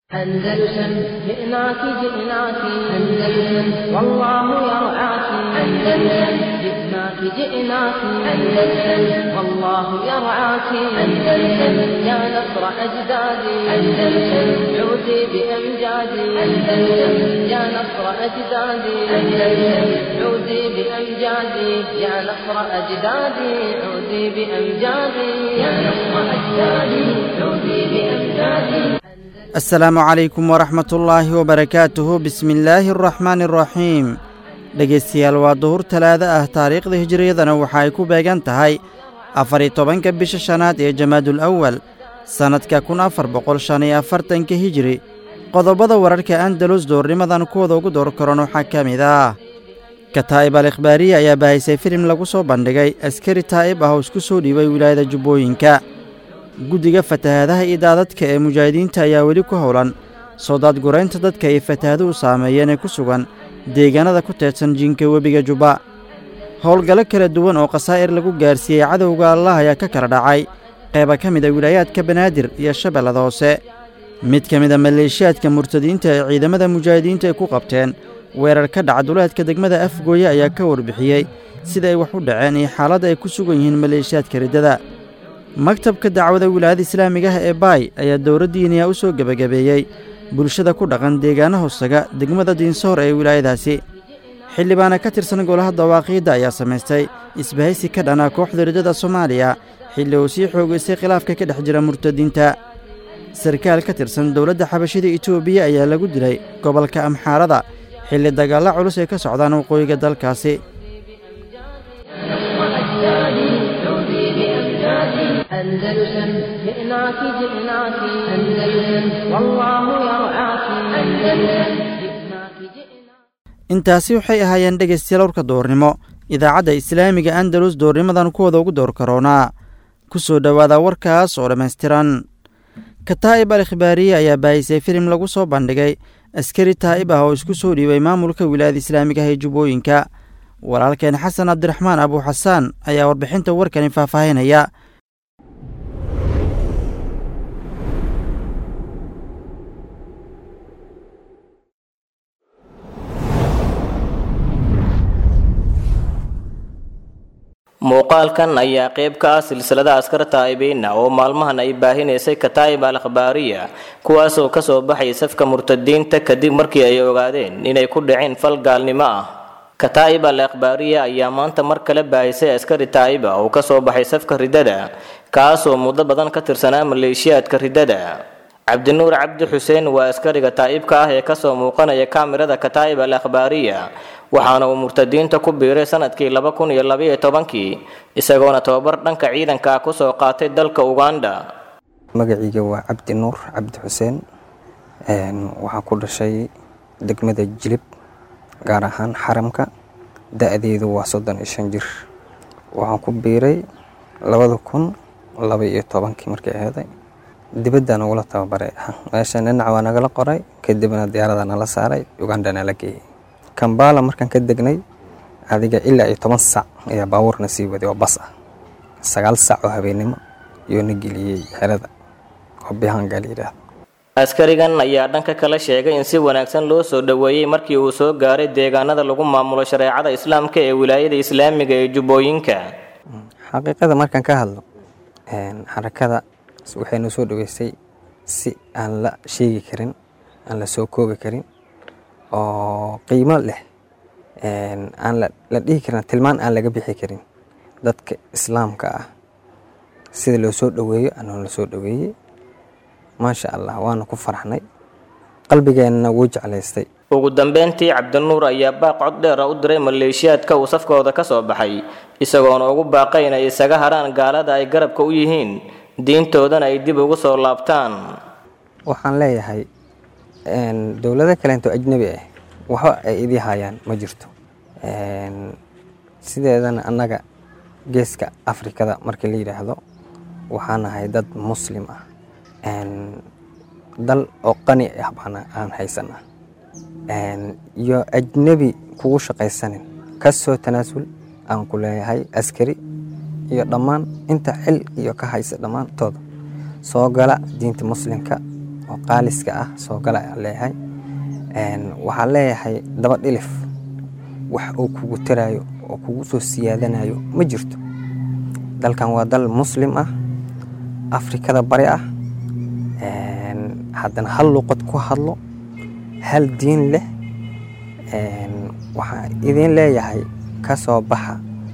أندلسن جئناك جئناك أندلسن والله يرعاك أندلسن جئناك جئناك أندلسن والله يرعاك أندلسن يا نصر أجدادي أندلسن عودي بأمجادي أندلسن يا نصر أجدادي أندلسن عودي بأمجادي يا نصر أجدادي عودي بأمجادي يا نصر أجدادي عودي بأمجادي asalaamu calaykum waraxmatullaahi wabarakaatuhu bismillaahi araxmaani araxiim dhegaystayaal waa duhur talaado ah taariikhda hijiriyadana waxa ay ku beegan tahay afar-iyo tobanka bisha shanaad ee jamaadul awal sannadka kun afar boqol shan iyo afartanka hijiri qodobada wararka andalus doornimadan kuwada ugu door karan waxaa ka mid ah kataa'ib al ikhbaariya ayaa bahaysay filim lagu soo bandhigay askari taa'ib ah oo isku soo dhiibay wilaayada jubbooyinka guddiga fatahaadaha iyo daadadka ee mujaahidiinta ayaa weli ku howlan soo daadguraynta dadka ay fatahaaduhu saameeyeen ee ku sugan deegaanada ku teedsan jinka webiga jubba howlgallo kala duwan oo khasaa'ir lagu gaarsiiyey cadowga allah ayaa ka kala dhacay qeyba ka mid a wilaayaadka banaadir iyo shabeellada hoose mid ka mid a maleeshiyaadka murtadiinta ee ciidamada mujaahidiinta ay ku qabteen weerar ka dhaca duleedka degmada afgooye ayaa ka warbixiyey sida ay wax u dhaceen iyo xaaladda ay ku sugan yihiin maleeshiyaadka riddada maktabka dacwada wilaayada islaamiga ah ee baay ayaa dowladdiiniya u soo gebagabeeyey bulshada ku dhaqan deegaana hoosaga degmada diinsoor ee wilaayadaasi xildhibaana ka tirsan golaha dawaaqiidda ayaa samaystay isbahaysi ka dhana kooxda riddada soomaaliya xilli uu sii xoogaystay khilaafka ka dhex jira murtadiinta sarkaal ka tirsan dowladda xabashida etoobiya ayaa lagu dilay gobolka amxaarada xilli dagaalla culus ay ka socdaan waqooyiga dalkaasi أندلسن جئناك جئناك أندلسن والله يرعاك أندلسن جئناك جئناك intaasi waxay ahaayeen dhegaystayaal warka doornimo idaacadda islaamiga andalus doornimadan kuwada ugu door karoonaa ku soo dhowaada warkaas oo dhammaystiran kataa'ib al ikhbaariye ayaa baahisay filim lagu soo bandhigay askari taa'ib ah oo isku soo dhiibay maamulka wilaayada islaamiga ah ee jubbooyinka walaalkeen xasan cabdiraxmaan abuuxasaan ayaa warbixinta warkani faahfaahinaya muuqaalkan ayaa qayb ka ah silsilada askar taa'ibiina oo maalmahan ay baahinaysay kataa'ib al akhbaariya kuwaasoo kasoo baxay safka murtadiinta kadib markii ay ogaadeen inay ku dhaceen fal gaalnimo ah kataa'ib al akhbaariya ayaa maanta mar kale baahisay askari taa'iba oo kasoo baxay safka riddada kaasoo muddo badan ka tirsanaa maleeshiyaadka riddada cabdinuur cabdi xuseen waa askariga taa'ibka ah ee kasoo muuqanaya kaamirada kataa'ib al akhbaariya waxaana uu murtadiinta ku biiray sanadkii laba kun iyo labaiyo tobankii isagoona tababar dhanka ciidanka ah kusoo qaatay dalka uganda magaciiga waa cabdi nuur cabdi xuseen waxaan ku dhashay degmada jilib gaar ahaan xaramka da-deedu waa soddon iyo shan jir waxaan ku biiray labada kun laba iyo tobankii markay aheeday dibadda nagula tababaray meesha dhinac waa nagala qoray kadibna diyaarada nala saaray uganda nala geeyey kambala markaan ka degnay adiga ilaa iyo toban sac ayaa baabuurna sii waday oo bas ah sagaal sac oo habeennimo iyoo na geliyey xerada oo bihangal yidhaahdo askarigan ayaa dhanka kale sheegay in si wanaagsan loo soo dhoweeyey markii uu soo gaaray deegaanada lagu maamulo shareecada islaamka ee wilaayada islaamiga ee jubbooyinka xaqiiqada markaan ka hadlo xarakada waxay noo soo dhoweysay si aan la sheegi karin aan la soo koobi karin oo qiimo leh aan la dhihi karin tilmaan aan laga bixi karin dadka islaamka ah sida loo soo dhoweeyo anoo la soo dhoweeyey maasha allah waana ku farxnay qalbigeenna wuu jeclaystay ugu dambeyntii cabdinuur ayaa baaq cod dheera u diray maleeshiyaadka uu safkooda ka soo baxay isagoona ugu baaqay inay isaga haraan gaalada ay garabka u yihiin diintoodana ay dib ugu soo laabtaan waxaan leeyahay dowlado kaleento ajnebi ah waxba ay idii hayaan ma jirto sideedana annaga geeska afrikada markii la yidhaahdo waxaan ahay dad muslim ah dal oo qani ah baana aan haysanaa iyo ajnebi kugu shaqaysanin ka soo tanaasul aan ku leeyahay askari iyo dhammaan inta xil iyo ka haysa dhammaantooda soo gala diinta muslimka oo qaaliska ah soo gala ayaan leeyahay waxaan leeyahay daba dhilif wax uu kugu taraayo oo kugu soo siyaadanayo ma jirto dalkan waa dal muslim ah afrikada bari ah haddana hal luqad ku hadlo hal diin leh waxaan idin leeyahay ka soo baxa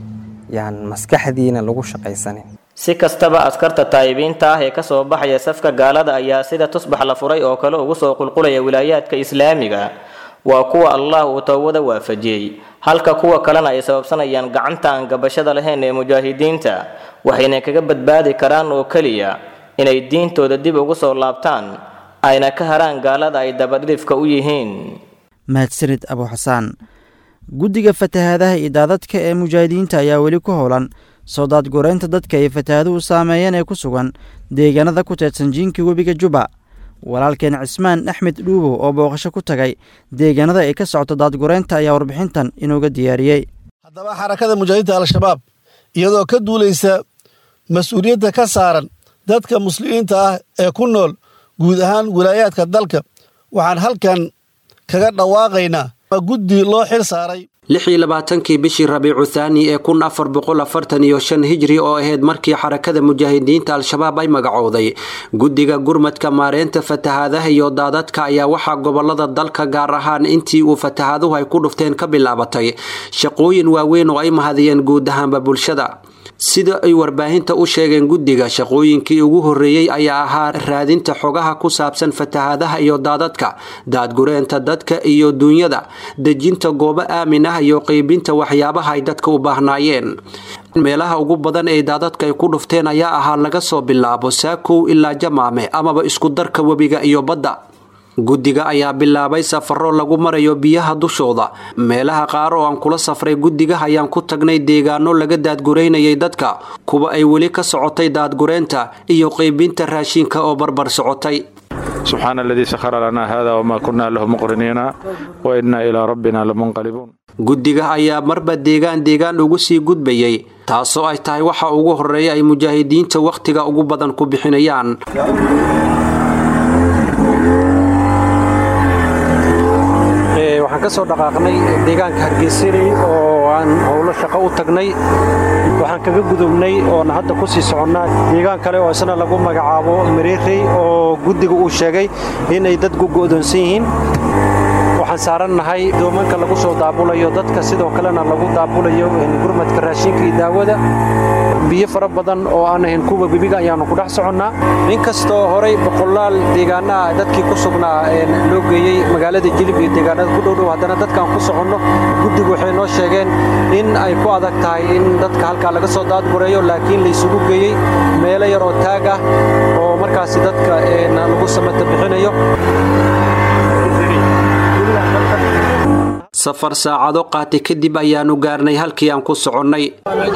yaan maskaxdiina lagu shaqaysanin si kastaba askarta taayibiinta ah ee kasoo baxaya safka gaalada ayaa sida tusbax la furay oo kale ugu soo qulqulaya wilaayaadka islaamiga waa kuwa allah uu towbada waafajiyey halka kuwa kalena ay sababsanayaan gacanta aan gabashada lahayn ee mujaahidiinta waxayna kaga badbaadi karaan oo keliya inay diintooda dib ugu soo laabtaan ayna ka haraan gaalada ay dabadhidifka u yihiin mahadsanid abu xasaan guddiga fatahaadaha iyo daadadka ee mujaahidiinta ayaa weli ku howlan soo daadgureynta dadka ay fatahaaduhu saameeyeen ee ku sugan deegaanada ku teedsan jiinka webiga juba walaalkeen cismaan axmed dhuubow oo booqasho ku tagay deegaanada ay ka socoto daadgureynta ayaa warbixintan inooga diyaariyey haddaba xarakada mujaahidiinta al-shabaab iyadoo ka duulaysa mas-uuliyadda ka saaran dadka muslimiinta ah ee ku nool guud ahaan wilaayaadka dalka waxaan halkan kaga dhawaaqaynaa guddi loo xil saaray lix iyo labaatankii bishii rabiicu thaani ee kun afar boqol afartan iyo shan hijri oo ahayd markii xarakada mujaahidiinta al-shabaab ay magacowday guddiga gurmadka maareynta fatahaadaha iyo daadadka ayaa waxaa gobolada dalka gaar ahaan intii uu fatahaaduhu ay ku dhufteen ka bilaabatay shaqooyin waaweyn oo ay mahadiyeen guud ahaanba bulshada sida ay warbaahinta u sheegeen guddiga shaqooyinkii ugu horreeyey ayaa ahaa raadinta xogaha ku saabsan fatahaadaha iyo daadadka daadgureenta dadka iyo duunyada dejinta goobo aamin ah iyo qeybinta waxyaabaha ay dadka u baahnaayeen meelaha ugu badan ee daadadka ay ku dhufteen ayaa ahaa laga soo bilaabo saakow ilaa jamaame amaba isku darka webiga iyo badda guddiga ayaa bilaabay safaro lagu marayo biyaha dushooda meelaha qaar oo aan kula safray guddiga ayaan ku tagnay deegaano laga daadgureynayay dadka kuwa ay weli ka socotay daadgureenta iyo qeybinta raashinka oo barbar socotay subxaana aladii sakhara lanaa hada wamaa kunna lahu muqriniina wa innaa ilaa rabbina lamunqalibuun guddiga ayaa marba deegaan deegaan ugu sii gudbayay taasoo ay tahay waxa ugu horreeya ay mujaahidiinta wakhtiga ugu badan ku bixinayaan waxaan ka soo dhaqaaqnay deegaanka hargeysanay oo aan howlo shaqo u tagnay waxaan kaga gudubnay oon hadda ku sii soconnaa deegaan kale oo isna lagu magacaabo mareerey oo guddiga uu sheegay inay dadku go'doonsan yihiin waxaan saarannahay doomanka lagu soo daabulayo dadka sidoo kalena lagu daabulayo gurmadka raashinka iyo daawada biyo fara badan oo aan ahayn kuwa webiga ayaannu ku dhex soconnaa inkastoo horay boqolaal deegaanaha dadkii ku sugnaa loo geeyey magaalada jilib iyo deegaanada ku dhowdhow haddana dadkaan ku soconno guddigu waxay noo sheegeen in ay ku adag tahay in dadka halkaa laga soo daadgureeyo laakiin laysugu geeyey meelo yar oo taag ah oo markaasi dadka lagu samata bixinayo safar saacado qaatay kadib ayaannu gaarnay halkii aan ku soconnay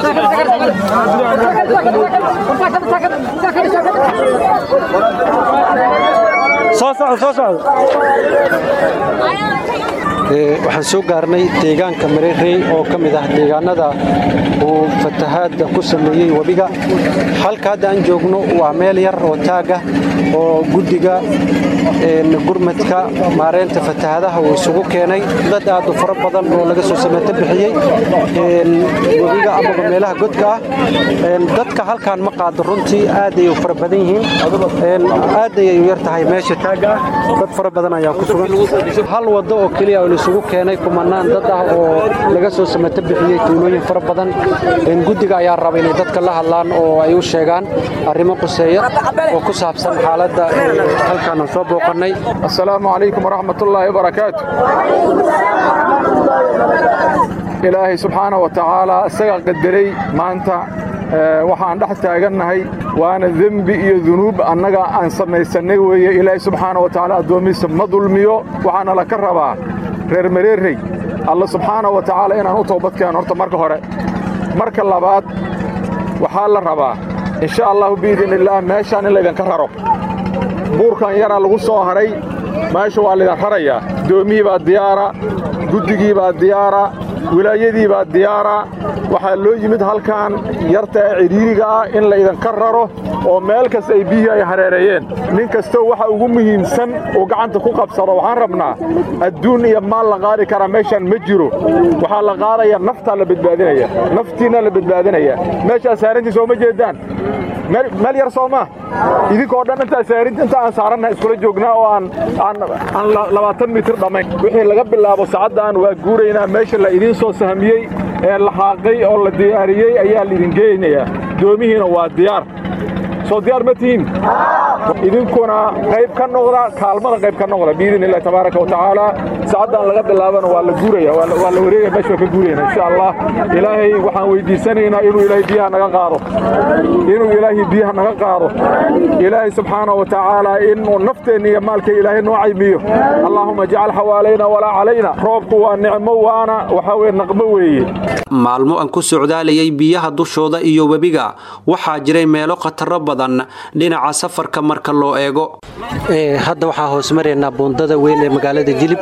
waxaan soo gaarnay deegaanka mareerey oo ka mid ah deegaanada uu fatahaadda ku sameeyey webiga halka hadda aan joogno waa meel yar oo taag ah oo guddiga gurmadka maareynta fatahaadaha uu isugu keenay dad aad u fara badan oo laga soo sameeto bixiyey webiga amaba meelaha godka ah dadka halkaan ma qaado runtii aad ayay u fara badan yihiin aad ayay u yar tahay meesha taagga ah dad fara badan ayaa ku sugan hal waddo oo keliya oo isugu keenay kumanaan dad ah oo laga soo sameeto bixiyey tuulooyin fara badan guddiga ayaa raba inay dadka la hadlaan oo ay u sheegaan arrimo quseeya oo ku saabsan xaaladda halkaan aan soo booqannay assalaamu calaykum waraxmatullaahi wabarakaatu ilaahay subxaana wa tacaalaa isagaa qadaray maanta waxaan dhex taagannahay waana dembi iyo dunuub annaga aan samaysannay weeye ilaahay subxaana wa tacaala addoomihiisa ma dulmiyo waxaana la ka rabaa reer mareerey alla subxaana wa tacaala inaan u toobadkeeno horta marka hore marka labaad waxaa la rabaa insha allahu biidin illaah meeshaan in laydinka raro buurkan yaraa lagu soo haray meesha waa laydin rarayaa doomihii baa diyaara guddigii baa diyaara wilaayadii baa diyaara waxaa loo yimid halkan yarta ee cidhiiriga ah in la idinka raro oo meel kasta ay biyihii ay hareereeyeen nin kastoo waxa ugu muhiimsan uu gacanta ku qabsado waxaan rabnaa adduun iyo maal la qaadi karaa meeshaan ma jiro waxaa la qaadaya naftaa la badbaadinaya naftiinna la badbaadinaya meeshaa saarantii sooma jeedaan meel yar soo maa idinkoo dhan intaa saarinta inta aan saarannaha iskula joognaa oo aan aan labaatan mitir dhammayn wixii laga bilaabo saacaddan waa guuraynaa meesha la idiin soo sahmiyey ee la xaaqay oo la diyaariyey ayaa laidin geynayaa doomihiina waa diyaar soo diyaar ma tihiin idinkuna qayb ka noqda kaalmada qayb ka noqda biidin illahi tabaaraka watacaala saacaddan laga bilaabana waa la guuraya waa la wareegaya meesha waa ka guurayna insha allah ilaahay waxaan weydiisanaynaa inuu ilaahay biyaha naga qaado inuu ilaahay biyaha naga qaado ilaahay subxaana wa tacaala inuu nafteenna iyo maalka ilaahay noo caymiyo allaahuma jcal xawaalayna walaa calayna roobku waa nicmo waana waxaa weye naqmo weeye maalmo aan ku socdaalayay biyaha dushooda iyo webiga waxaa jiray meelo khataro badan dhinaca safarka marka loo eego hadda waxaa hoos maraynaa buundada weyn ee magaalada jilib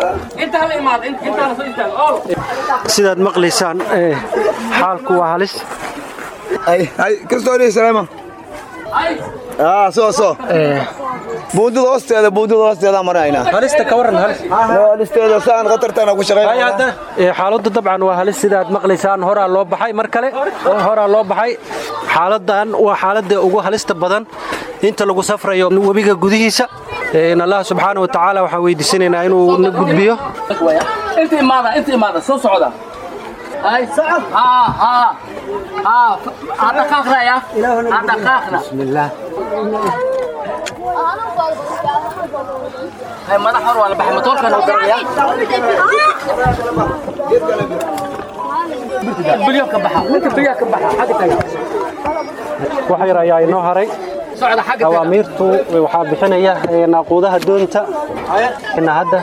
sidaad maqlaysaan xaalku waa halis buundada hoosteeda buundada hoosteeda marayna halista ka waran halis halisteeda saan khatartana ku shaqeynaa xaaladdu dabcan waa halis sidaad maqlaysaan horaa loo baxay mar kale horaa loo baxay xaaladan waa xaaladda ugu halista badan inta lagu safrayo webiga gudihiisa allah subxaana wa tacaala waxaan weydiisanaynaa inuu na gudbiyo inta imaada inta imaada soo socda ay socod haa haa haa adhaqaaqda ya adhaqaaqda bismillah hay madax hor waa la baxay matoorkan oo daraya bilyo ka baxa ninka bilyo ka baxa xagga taga wax yar ayaa inoo haray socda xagga taga awaamiirtu waxaa bixinaya naaquudaha doonta hadda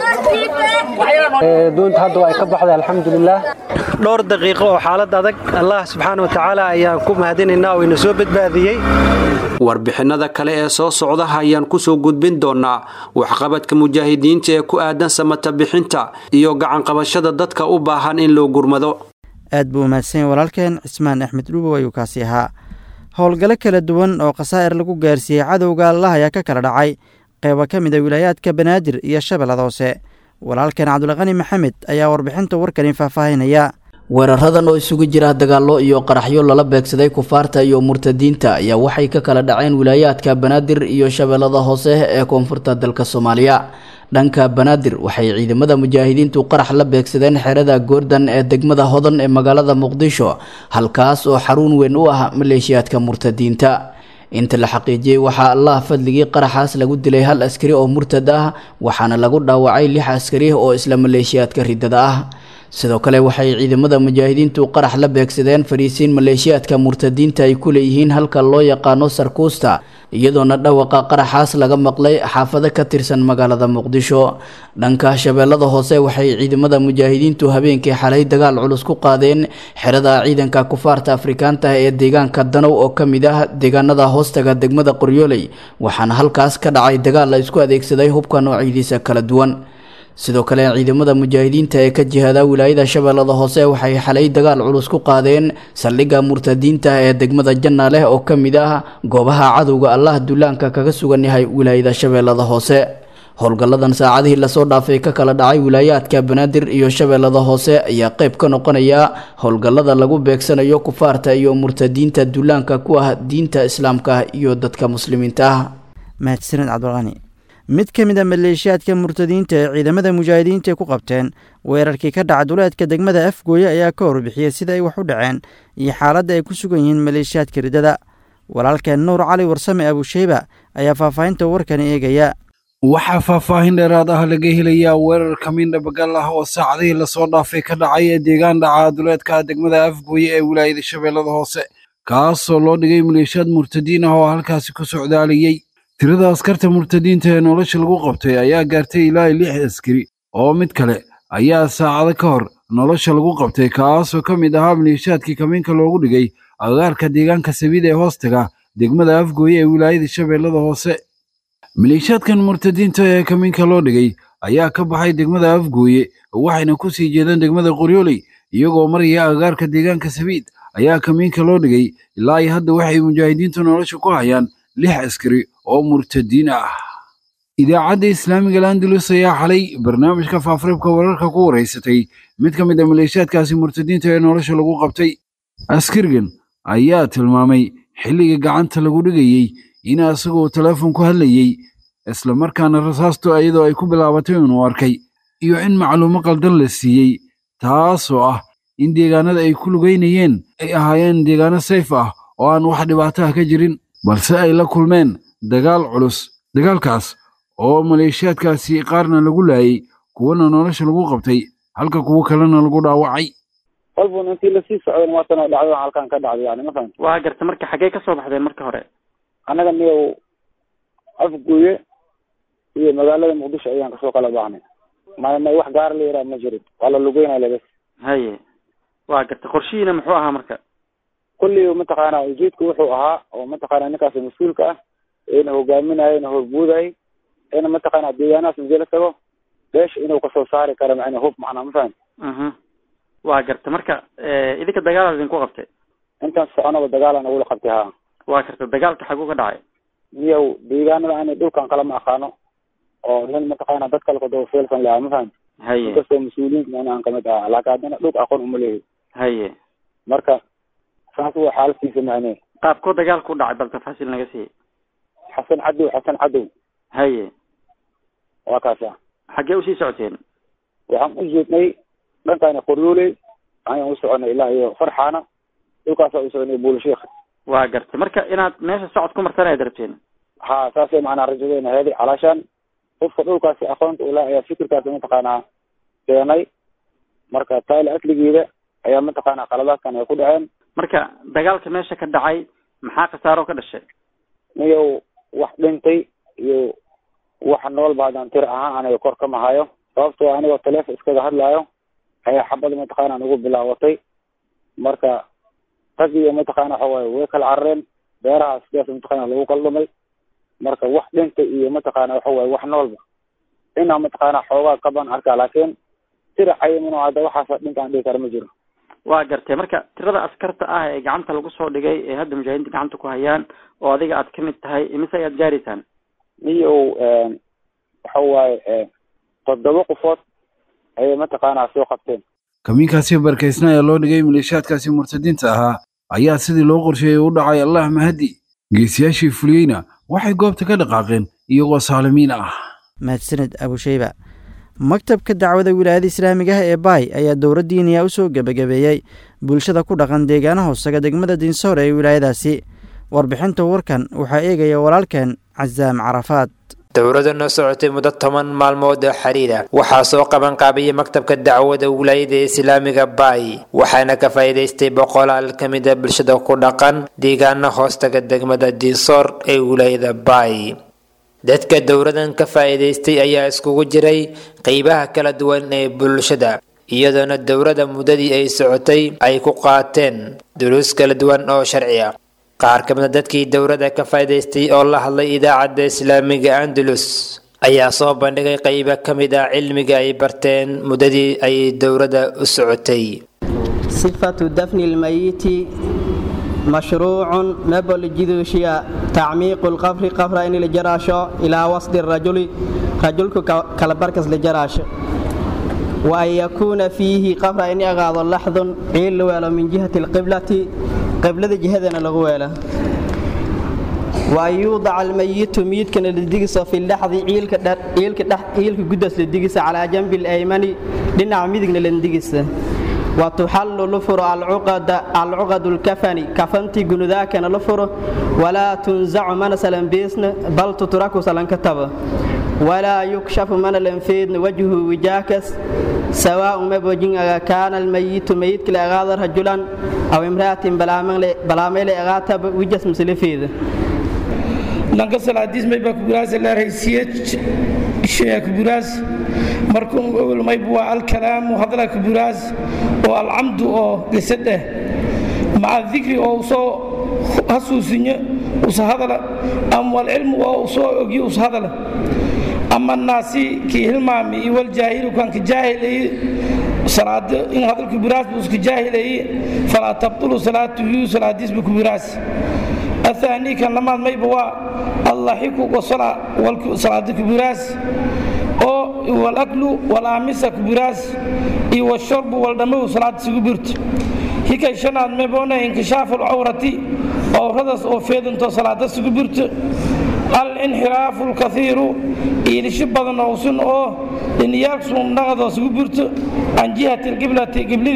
doonta hadda waa ay ka baxday alxamdulilah dhowr daqiiqo oo xaalad adag allah subxaana wa tacaala ayaan ku mahadinaynaa oo ina soo badbaadiyey warbixinada kale ee soo socda ayaan kusoo gudbin doonaa waxqabadka mujaahidiinta ee ku aadan samata bixinta iyo gacanqabashada dadka u baahan in loo gurmado aad buu umahadsanyay walaalkeen cismaan axmed dhuubow ayuu kaasi ahaa howlgalo kala duwan oo khasaa'ir lagu gaarsiiyey cadowga allah ayaa ka kala dhacay qeybo ka mid a wilaayaadka banaadir iyo shabeellada hoose walaalkeen cabdulqani maxamed ayaa warbixinta warkani faahfaahinaya weeraradan oo isugu jira dagaallo iyo qaraxyo lala beegsaday kufaarta iyo murtadiinta ayaa waxay ka kala dhaceen wilaayaadka banaadir iyo shabeellada hoose ee koonfurta dalka soomaaliya dhanka banaadir waxay ciidamada mujaahidiintu qarax la beegsadeen xerada goordan ee degmada hodan ee magaalada muqdisho halkaas oo xaruun weyn u ah maleeshiyaadka murtadiinta inta la xaqiijiyey waxaa allah fadligii qaraxaas lagu dilay hal askari oo murtad ah waxaana lagu dhaawacay lix askari oo isla maleeshiyaadka ridada ah sidoo kale waxay ciidamada mujaahidiintu qarax la beegsadeen fariisiin maleeshiyaadka murtadiinta ay ku leeyihiin halka loo yaqaano sarkuusta iyadoona dhawaqa qaraxaas laga maqlay xaafado ka tirsan magaalada muqdisho dhanka shabeellada hoose waxay ciidamada mujaahidiintu habeenkii xalay dagaal culus ku qaadeen xerada ciidanka kufaarta afrikaanta ee deegaanka danow oo ka mid ah deegaanada hoostaga degmada qoryooley waxaana halkaas ka dhacay dagaal la isku adeegsaday hubka noocyadiisa kala duwan sidoo kale ciidamada mujaahidiinta ee ka jihada wilaayada shabeellada hoose waxay xalay dagaal culus ku qaadeen saldhigga murtadiinta ee degmada janna leh oo ka mid ah goobaha cadowga allah dullaanka kaga sugan yahay wilaayada shabeellada hoose howlgalladan saacadihii lasoo dhaafay ka kala dhacay wilaayaadka banaadir iyo shabeellada hoose ayaa qayb ka noqonaya howlgallada lagu beegsanayo kufaarta iyo murtadiinta dullaanka ku ah diinta islaamka iyo dadka muslimiinta ah mahadsanid cabdulqani mid ka mid a maleeshiyaadka murtadiinta ee ciidamada mujaahidiinta ay ku qabteen weerarkii ka dhaca duleedka degmada afgooye ayaa ka warbixiyey sida ay wax u dhaceen iyo xaaladda ay ku sugan yihiin maleeshiyaadka riddada walaalkeen nuur cali warsame abusheyba ayaa faahfaahinta warkani eegaya waxaa faahfaahin dheeraad ah laga helayaa weerar kamiin dhabagal ah oo saacadihii lasoo dhaafay ka dhacay ee deegaan dhaca duleedka degmada afgooye ee wilaayada shabeellada hoose kaasoo loo dhigay maleeshiyaad murtadiin ah oo halkaasi ku socdaalayey tirada askarta murtadiinta ee nolosha lagu qabtay ayaa gaartay ilaa lix askari oo mid kale ayaa saacado ka hor nolosha lagu qabtay kaasoo ka mid ahaa maleeshiyaadkii kamiinka loogu dhigay agagaarka deegaanka sabiida ee hoostaga degmada afgooye ee wilaayada shabeellada hoose maleeshiyaadkan murtadiinta ee kamiinka loo dhigay ayaa ka baxay degmada afgooye waxayna ku sii jeedeen degmada qoryooley iyagoo maraya agagaarka deegaanka sabiid ayaa kamiinka loo dhigay ilaa iyo hadda waxay mujaahidiintu nolosha ku hayaan lix askari oo murtadiin ah idaacadda islaamiga landalus ayaa xalay barnaamijka faafreebka wararka ku wareysatay mid ka mid a maleeshiyaadkaasi murtadiinta ee nolosha lagu qabtay askarigan ayaa tilmaamay xilliga gacanta lagu dhigayey in asagoo teleefon ku hadlayey isla markaana rasaastu iyadoo ay ku bilaabatay inuu arkay iyo in macluumo qaldan la siiyey taasoo ah in deegaanada ay ku lugaynayeen ay ahaayeen deegaano sayf ah oo aan wax dhibaato ah ka jirin balse ay la kulmeen dagaal culus dagaalkaas oo maleeshiyaadkaasi qaarna lagu laayay kuwana nolosha lagu qabtay halka kuwo kalena lagu dhaawacay qolbun intii lasii socdan waatana dhacdo halkan ka dhacday yani ma fahamti waa garta marka xaggee ka soo baxdeen marka hore annaga niyow afguye iyo magaalada muqdisho ayaan kasoo kala baxnay may may wax gaar la yaraha ma jirin waa la lugeynaya labas haye waa garta qorshihiina muxuu ahaa marka kulli mataqaana ujeedku wuxuu ahaa oo mataqaana ninkaas mas-uulka ah ina hogaaminayo ina horbuudayo ina mataqaana deegaanahaas majala tago beesha inuu kasoo saari karo macna hub macnaa ma fahamti mhm waa garta marka idinka dagaalaad idinku qabtay intaan soconaba dagaala nagula qabtay ha waa garta dagaalka xaguu ka dhacay miyow deegaanada ani dhulkan kala ma aqaano oo nin mataqaana dad kale kadaba feelsan lahaa ma fahamti haye inkastoo mas-uuliyiinta macna aan kamid ahaa laakiin haddana dhulka aqoon uma leeyahy haye marka saas waa xaalkiisa macne qaabkoo dagaalku u dhacay bal tafaasiil naga siiy xasan cadow xasan cadow haye waa kaasa xaggee usii socoteen waxaan u jeednay dhankaana qoryooley ayaan u soconay ilaa iyo farxaana dhulkaasa u soconay buulashiik waa gartay marka inaad meesha socod ku martaan ayaad rabteen ha saasay macnaa rajadeena heeday calaashaan qofka dhulkaasi aqoonta ula ayaa fikirkaasi mataqaanaa keenay marka taila asligeeda ayaa mataqaanaa qaladaadkan ay ku dhaceen marka dagaalka meesha ka dhacay maxaa khasaaro ka dhashay niyow wax dhintay iyo wax noolba haddaan tir ahaan aniga kor kama hayo sababtoo anigoo taleefon iskaga hadlaayo ayaa xabada mataqaana nagu bilaabatay marka rag iyo mataqaana waxa waaye way kala carareen beeraha sidaas mataqaana lagu kala dhumay marka wax dhintay iyo mataqaana waxa waaye wax noolba inaa mataqaana xoogaa kaban arkaa laakiin tira cayimin oo hadda waxaasa dhintaan dhihi kara ma jiro waa gartay marka tirada askarta ah ee gacanta lagu soo dhigay ee hadda mujaahidiinta gacanta ku hayaan oo adiga aad kamid tahay imise ayaad gaaraysaan niyow waxa waaye toddoba qofood ayay mataqaanaa soo qabteen kamiinkaasi barkaysna ee loo dhigay maleeshiyaadkaasi murtadiinta ahaa ayaa sidii loo qorsheeyey u dhacay allah mahadi geesiyaashii fuliyeyna waxay goobta ka dhaqaaqeen iyagoo saalimiin ah mahadsaned abusheyba maktabka dacwada wilaayada islaamiga ah ee baay ayaa dowlad diiniya u soo gebagabeeyey bulshada ku dhaqan deegaana hoosaga degmada diinsoor ee wilaayadaasi warbixinta warkan waxaa eegaya walaalkeen casaam carafaad dowladda noo socotay muddo toban maalmood oo xiriira waxaa soo qaban qaabiyey maktabka dacwada wilaayada islaamiga baay waxaana ka faa'iidaystay boqolaal ka mid a bulshada ku dhaqan deegaana hoostaga degmada diinsoor ee wilaayada baay dadka dowladan ka faa'iidaystay ayaa iskugu jiray qeybaha kala duwan ee bulshada iyadoona dowladda muddadii ay socotay ay ku qaateen duruus kala duwan oo sharci ah qaar ka mid a dadkii dowladda ka faa'iidaystay oo la hadlay idaacadda islaamiga andalus ayaa soo bandhigay qeybo ka mid ah cilmiga ay barteen muddadii ay dowladda u socotay sifatu dafni lmayiti mashruucun mebol jiduushiya tacmiiqu lqafri qafra in la jaraasho ilaa wasdi rajuli rajulku kalabarkas la jaraasho wa an yakuuna fiihi qafra in agaado laxdun ciil la weelo min jihati lqiblati qiblada jihadana lagu weela wa an yuudaca almayitu miyidkana la digiso fi laxdi ciilka guddas la digisa calaa janbi laymani dhinaca midigna la digisa wa tuxallu la furo alcuqadu lkafani kafantii gunudaakana la furo walaa tunzacu mana salanbeesna bal tutraku salanka taba walaa yukshafu mana lanfeedna wajhu wijaakas sawaaء mabojinaga kaana almayitu mayidka la agaada rajulan aw imra'atin balaameyle agaataba wijas masalafeeda lanka salaadiis may baa kuburaas laaraysiye shaya kuburaas markuu awel mayb waa alkalaamu hadla kuburaas oo alcamdu oo gesadeh maca dikri oo usoo hasuusinyo usa hadala ama walcilmu oo usoo ogyo usa hadala ama naasi kii hilmaami iyo waljaahilu kanka jaahilay salaada in hadalka buraas buu iska jaahilayay falaa tabtulu salaatuhu salaadiis buu ku buraas الثاني كان لما ما يبوا الله يكو وصلاة صلاة كبراس أو والأكل والأمس كبراس إي والشرب والدم صلاة سكبرت هيك شناد ما بونا انكشاف العورة أو ردس أو فيد انت صلاة سكبرت الانحراف الكثير إلى شبه نوصن أو إن يكسون نغض سكبرت عن جهة القبلة قبلة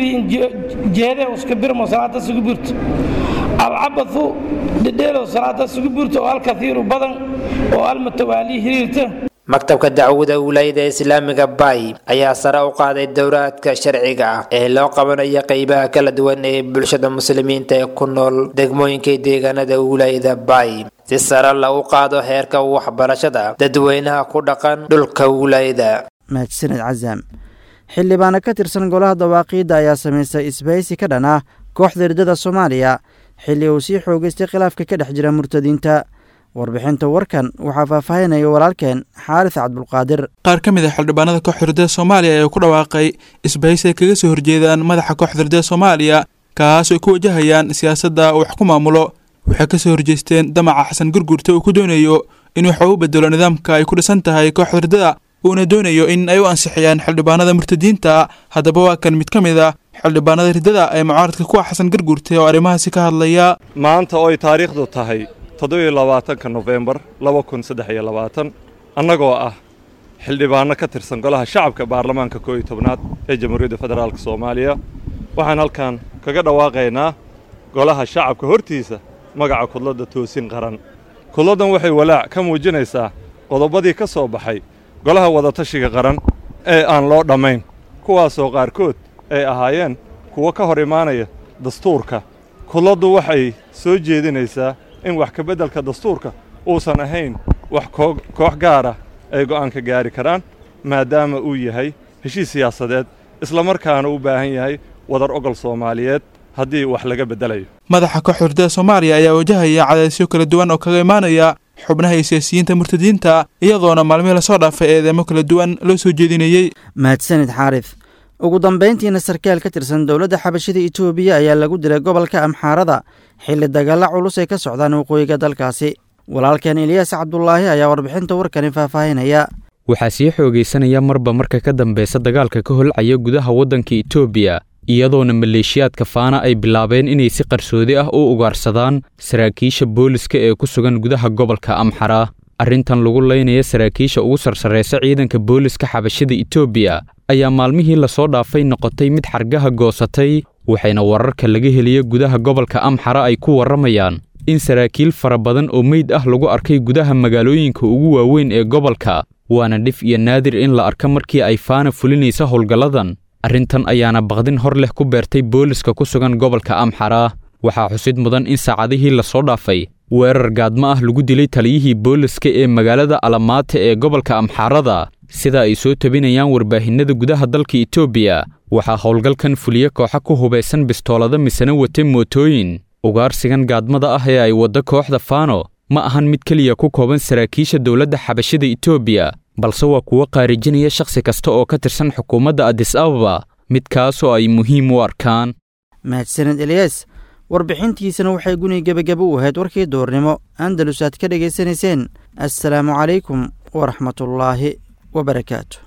جهة وسكبر مصلاة سكبرت alcabathu dhedheelow salaada isugu burta oo alkathiiru badan oo almutawaali xiriirta maktabka dacwada wilaayada islaamiga bay ayaa sare u qaaday dowraadka sharciga ah ee loo qabanayo qeybaha kala duwan ee bulshada muslimiinta ee ku nool degmooyinka deegaanada wilaayada bay si sare lagu qaado heerka waxbarashada dadweynaha ku dhaqan dhulka wilaayada mahadsaned casaam xildhibaano ka tirsan golaha dawaaqiidda ayaa samaystay isbahaysi ka dhan ah kooxda hirdada soomaaliya xilli uu sii xoogeystay khilaafka ka dhex jira murtadiinta warbixinta warkan waxaa faahfaahinaya walaalkeen xaaris cabdulqaadir qaar ka mid a xildhibaanada kooxda hirdada soomaaliya ayaa ku dhawaaqay isbahaysi ay kaga soo horjeedaan madaxa kooxda hirdada soomaaliya kaas ay ku wajahayaan siyaasadda wax ku maamulo waxay kasoo horjeesteen damaca xasan gurgurta uu ku doonayo in waxa u bedelo nidaamka ay ku dhisan tahay kooxda hirdada uuna doonayo in ay u ansixiyaan xildhibaanada murtadiinta haddaba waa kan mid ka mid a xildhibaanada hirdada ee mucaaradka kuwa xasan garguurtay oo arrimahaasi ka hadlaya maanta oo ay taariikhdu tahay toddobiyo labaatanka nofembar laba kun saddex iyo labaatan annagoo ah xildhibaanno ka tirsan golaha shacabka baarlamaanka koo iyo tobnaad ee jamhuuriyadda federaalk soomaaliya waxaan halkan kaga dhawaaqaynaa golaha shacabka hortiisa magaca kudladda toosin qaran kudladdan waxay walaac ka muujinaysaa qodobadii ka soo baxay golaha wadatashiga qaran ee aan loo dhammayn kuwaasoo qaarkood ay ahaayeen kuwo ka hor imaanaya dastuurka kudladdu waxay soo jeedinaysaa in wax kabeddelka dastuurka uusan ahayn wax koox gaara ay go'aanka gaari karaan maadaama uu yahay heshiis siyaasadeed islamarkaana u baahan yahay wadar ogol soomaaliyeed haddii wax laga beddelayo madaxa kooxda hirdada soomaaliya ayaa wajahaya cadaysyo kala duwan oo kaga imaanaya xubnaha iyo siyaasiyiinta murtadiinta iyadoona maalmihii lasoo dhaafay eedeemo kala duwan loo soo jeedinayey mahadsanid xaaris ugu dambayntiina sarkaal ka tirsan dowladda xabashida itoobiya ayaa lagu dilay gobolka amxaarada xilli dagaalla culus ay ka socdaan waqooyiga dalkaasi walaalkeen eliyaas cabdulaahi ayaa warbixinta warkani faahfaahinaya waxaa sii xoogaysanaya marba marka ka dambeysa dagaalka ka holcaya gudaha waddanka itoobiya iyadoona maleeshiyaadka faana ay bilaabeen inay si qarsoodi ah u ugaarsadaan saraakiisha booliska ee ku sugan gudaha gobolka amxara arrintan lagu laynaya saraakiisha ugu sarsarraysa ciidanka booliska xabashida itoobiya ayaa maalmihii lasoo dhaafay noqotay mid xargaha goosatay waxayna wararka laga heliya gudaha gobolka amxara ay ku warramayaan in saraakiil fara badan oo meyd ah lagu arkay gudaha magaalooyinka ugu waaweyn ee gobolka waana dhif iyo naadir in la arka markii ay faana fulinaysa howlgalladan arrintan ayaana baqdin hor leh ku beertay booliska ku sugan gobolka amxara waxaa xusid mudan in saacadihii lasoo dhaafay weerar gaadmo ah lagu dilay taliyihii booliska ee magaalada alamaata ee gobolka amxaarada sida ay soo tabinayaan warbaahinada gudaha dalka itoobiya waxaa howlgalkan fuliye kooxa ku hubaysan bistoolada misena wata mootooyin ugaarsigan gaadmada ah ee ay wadda kooxda faano ma ahan mid keliya ku kooban saraakiisha dowladda xabashida itoobiya balse waa kuwo qaarijinaya shakhsi kasta oo ka tirsan xukuumadda adis ababa midkaasoo ay muhiim u arkaan mahadsaned eliyas warbixintiisana waxay guni gebagaba u ahayd warkii doornimo andalus aad ka dhegaysanayseen assalaamu calaykum waraxmatullaahi wabarakaatu